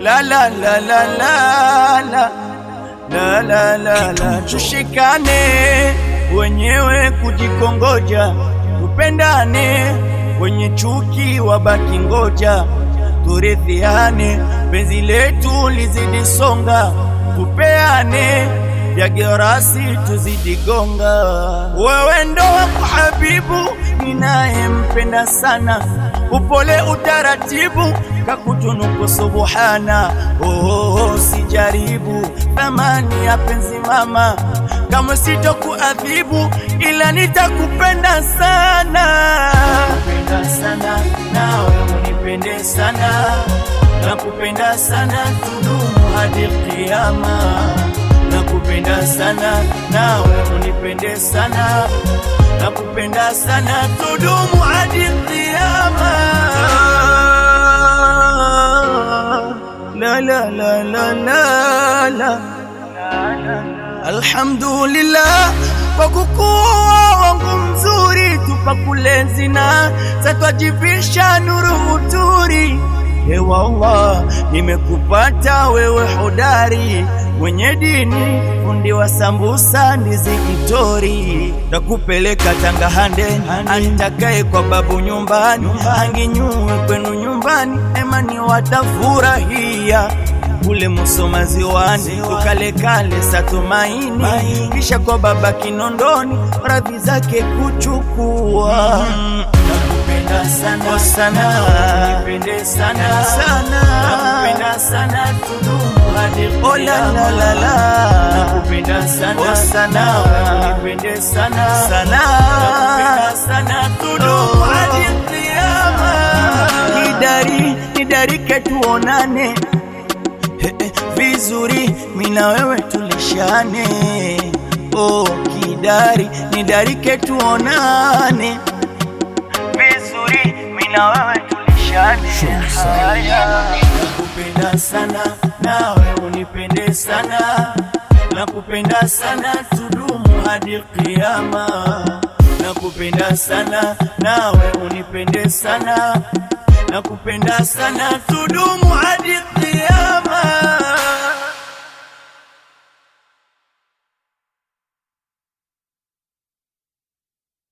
la la la la la la la la la la, tushikane wenyewe kujikongoja, tupendane wenye chuki wabaki ngoja, turithiane penzi letu lizidi songa, tupeane vya gerasi tuzidi gonga. Wewe ndo wako habibu ninayempenda sana, upole utaratibu kakutunuku subuhana. Oh, oh, oh, sijaribu thamani ya penzi mama, kama sitokuadhibu, ila nitakupenda sana, kupenda sana nawe unipende sana, nakupenda sana tudumu hadi kiyama nakupenda sana nawe unipende sana, nakupenda sana tudumu hadi kiyama. La la la la la la. Alhamdulillah kwa kukuwa wangu mzuri, tupakulezi na satwajivisha nuru uturi. Ewa Allah, nimekupata wewe hodari mwenye dini, fundi wa sambusa, ndizi mtori, nakupeleka Tanga hande, anitakaye kwa babu nyumbani, anginyue kwenu nyumbani, emani watafurahia kule Musoma ziwani, tukalekale Satumaini, kisha kwa baba Kinondoni, radhi zake kuchukua nakupenda sana sana, nipende sana sana, nakupenda sana tudumu hadi oh la la la la, nakupenda sana sana, nipende sana sana, nakupenda sana tudumu hadi kiyama. Nidari nidarike tuonane He, he, vizuri mina wewe tulishane, oh kidari nidarike tuonane vizuri mina wewe tulishane. Haya, nakupenda sana nawe unipende sana, nakupenda sana tudumu hadi kiyama. Nakupenda sana nawe unipende sana, nakupenda sana tudumu hadi kiyama.